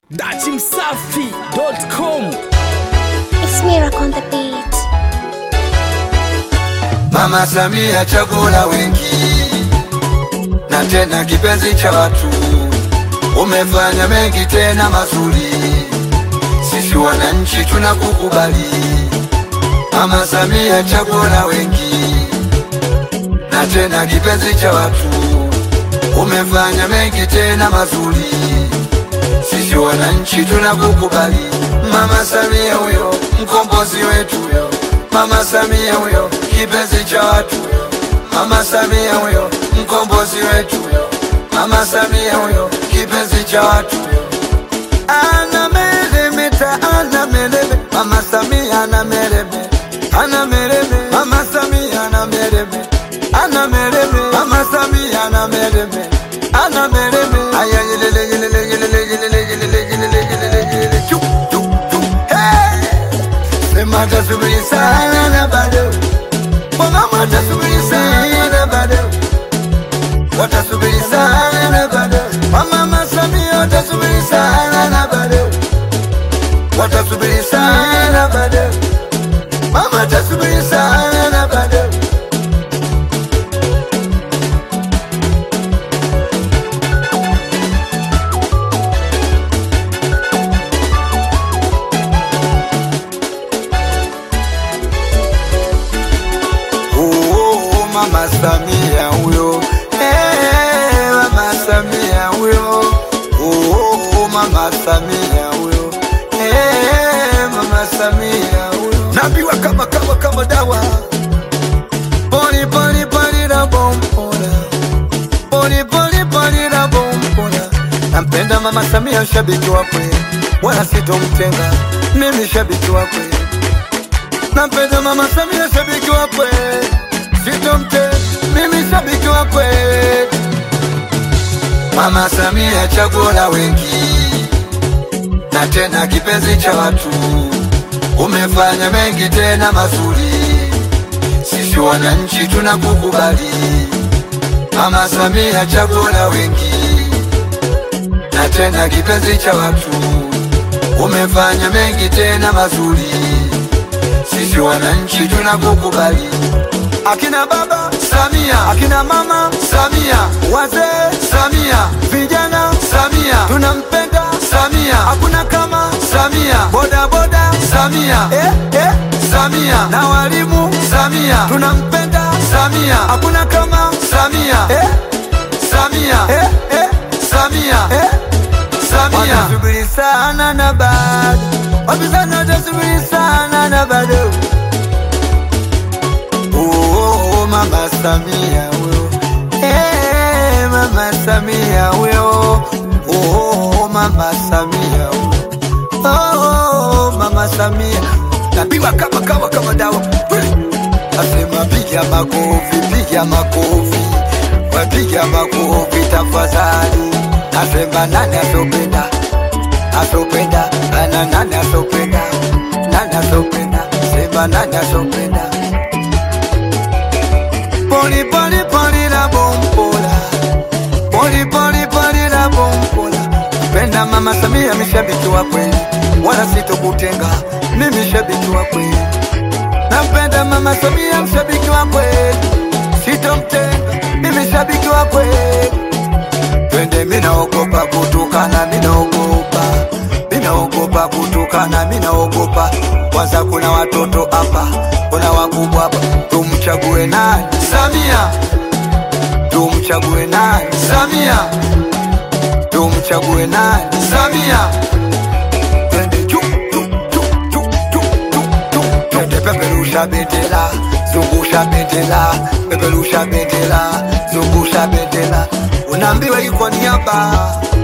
datimsafi.com It's Miracle on the beat. Mama Samia chaguo la wengi na tena kipenzi cha watu, umefanya mengi tena mazuri, sisi wananchi tunakukubali. Mama Samia chaguo la wengi na tena kipenzi cha watu, umefanya mengi tena mazuri, sisi wananchi tunakukubali. Mama Samia huyo mkombozi wetu huyo, Mama Samia huyo kipenzi cha watu huyo, Mama Samia huyo mkombozi wetu huyo, Mama Samia huyo kipenzi cha watu huyo. Ana meremeta, ana mereme, Mama Samia ana mereme, ana mereme, Mama Samia ana mereme, ana mereme, Mama Samia ana mereme, ana mereme. Aya yelele yelele yelele yelele yelele yelele yelele yelele chu chu chu. Hey! Sema tasubiri sana na bado, mama tasubiri sana na bado watasubiri sana na bado, mama Samia watasubiri sana na bado, watasubiri sana na bado, mama watasubiri sana na bado. Oh, mama Samia huyo eh, mama Samia huyo oh, mama Samia huyo eh, mama Samia huyo naambiwa kama kama kama dawa poli poli poli na bombola poli poli poli na bombola nampenda mama Samia shabiki wakwe wala sitomtenga mimi shabiki wakwe nampenda mama Samia shabiki wakwe sitomte mimi shabiki wakwe mama Samia chaguo la wengi na tena kipenzi cha watu umefanya mengi tena mazuri sisi wananchi tunakukubali mama Samia chaguo la wengi na tena kipenzi cha watu umefanya mengi tena mazuri sisi wananchi tunakukubali. Akina baba Samia, akina mama Samia, wazee Samia, vijana Samia, tunampenda Samia, hakuna kama Samia, boda boda Samia, eh, eh, Samia na walimu Samia, tunampenda Samia, hakuna kama Samia, eh, Samia, eh, eh, Samia, eh, Samia. Watasubiri sana na bado, wapinzani watasubiri sana na bado. Oh, oh, oh, mama Samia huyo, eh, mama Samia huyo, oh, oh, oh, mama Samia huyo, oh, oh, mama Samia napiwa kama kama kama dawa asema piga makofi, piga makofi, wapiga makofi tafadhali. Asema nani asopenda, asopenda, ana nani asopenda, nani asopenda, sema nani asopenda. Poli poli poli la bombola, poli poli poli la bombola. Penda mama Samia, mishabiki wa kweli, wala sitokutenga, mimi shabiki wa kweli. Nampenda mama Samia, mshabiki wa kweli, sitomtenga, mimi shabiki wa kweli. Twende, minaogopa kutukana, minaogopa, minaogopa kutukana, minaogopa. Kwanza kuna watoto hapa, kuna wakubwa hapa, tumchague nani? Samia, tumchague nani? Samia, tumchague nani? Samia. Twende chu chu chu chu chu chu chu, twende peperusha bendera, zungusha bendera, peperusha bendera, zungusha bendera, unaambiwa iko niaba